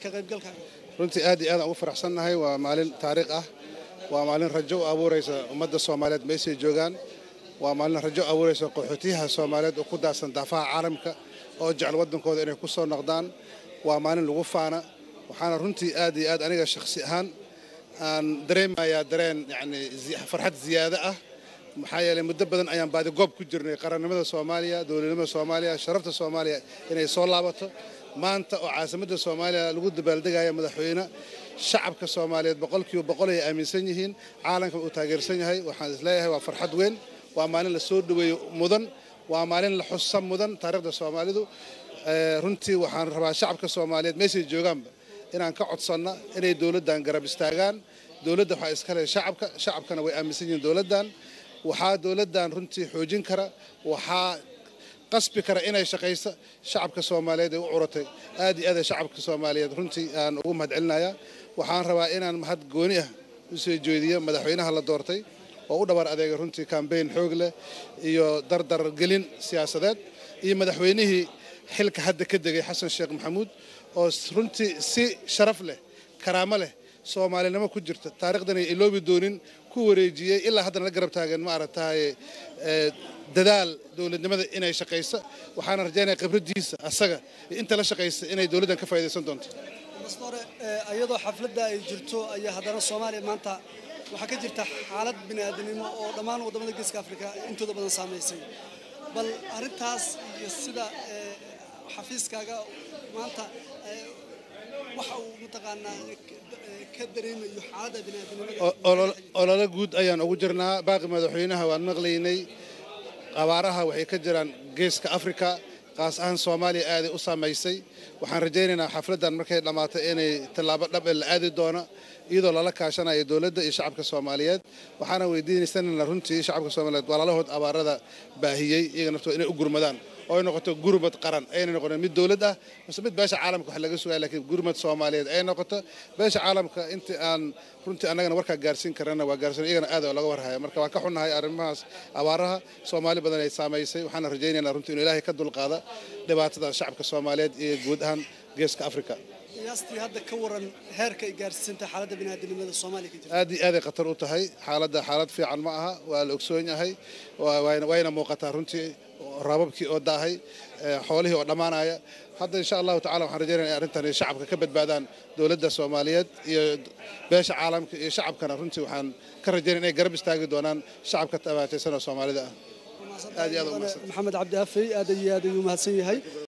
ka qaybgalkaaga runtii aad iyo aad aan ugu faraxsannahay waa maalin taariikh ah waa maalin rajo u abuuraysa ummadda soomaaliyeed meeshay joogaan waa maalin rajo u abuuraysa qaxootiyaha soomaaliyeed oo ku daadsan daafaha caalamka oo jecel waddankooda inay ku soo noqdaan waa maalin lagu faana waxaana runtii aad iyo aad aniga shakhsi ahaan aan dareemayaa dareen yacni farxad ziyaado ah maxaa yeelay muddo badan ayaan baadi goob ku jirnay qarannimada soomaaliya dowladnimada soomaaliya sharafta soomaaliya inay soo laabato maanta oo caasimadda soomaaliya lagu dabaaldegaya madaxweyne shacabka soomaaliyeed boqolkiiba boqol ay aaminsan yihiin caalamka uu taageersan yahay waxaan isleeyahay waa farxad weyn waa maalin la soo dhoweeyo mudan waa maalin la xusa mudan taariikhda soomaalidu runtii waxaan rabaa shacabka soomaaliyeed meeshay joogaanba inaan ka codsanno inay dowladdan garab istaagaan dowladda waxaa iska leh shacabka shacabkana way aaminsan yihiin dowladdan waxaa dowladdan runtii xoojin kara waxaa qasbi kara inay shaqayso shacabka soomaaliyeed ee u curatay aad iyo aad shacabka soomaaliyeed runtii aan ugu mahad celinayaa waxaan rabaa inaan mahad gooni ah u soo jeediyo madaxweynaha la doortay oo u dhabar adeegay runtii kambeyn xoog leh iyo dardar gelin siyaasadeed iyo madaxweynihii xilka hadda ka degay xasan sheekh maxamuud oo runtii si sharaf leh karaamo leh soomaalinimo ku jirta taarikhdan ay iloobi doonin ku wareejiyey ilaa haddana la garab taagan ma aragtahay dadaal dowladnimada inay shaqayso waxaana rajaynaya khibraddiisa asaga inta la shaqaysa inay dowladdan ka faa'idaysan doonto mastore iyadoo xafladda ay jirto ayaa haddana soomaaliya maanta waxaa ka jirta xaalad bini'aadanimo oo dhammaan waddamada geeska afrika intooda badan saamaysay bal arrintaas iyo sida xafiiskaaga maanta waxa uu mataqaanaa ka dareemayo xaaladda bini'aadanimada olole guud ayaan ugu jirnaa baaqi madaxweynaha waan maqlaynay abaaraha waxay ka jiraan geeska afrika qaas ahaan soomaaliya aaday u saamaysay waxaan rajaynaynaa xafladdan markay dhammaato inay tallaabo dhab ee la aadi doono iyadoo lala kaashanayo dowladda iyo shacabka soomaaliyeed waxaana weydiinaysanana runtii shacabka soomaaliyeed walaalahood abaarada baahiyey iyaga naftooda inay u gurmadaan oo ay noqoto gurmad qaran ayna noqonin mid dowlad ah mise mid beesha caalamka wax laga sugaya lakiin gurmad soomaaliyeed ay noqoto beesha caalamka intii aan runtii annagana warkaa gaarsiin karana waa gaarsiin iyagana aad oo laga warhaya marka waan ka xunnahay arrimahaas abaaraha soomaali badan ay saamaysay waxaana rajaynaynaa runtii inuu ilaahay ka dulqaada dhibaatada shacabka soomaaliyeed iyo guud ahaan geeska afrika qiyaastii hadda ka waran heerka ay gaarsiisantay xaaladda bini'aadanimada soomaaliya ka jirta aad iyo aaday khatar u tahay xaaladda xaalad fiican ma aha waa la ogsoon yahay wayna muuqataa runtii raababkii oo daahay xoolihii oo dhammaanaya hadda insha allahu tacala waxaan rajaynaya in arrintan shacabka ka badbaadaan dowladda soomaaliyeed iyo beesha caalamka iyo shacabkana runtii waxaan ka rajaynaya inay garab istaagi doonaan shacabka tabaataysan oo soomaalida ah aad iyo aad u mahadsan maxamed cabdi afey aad iyo aad ayuu mahadsan yahay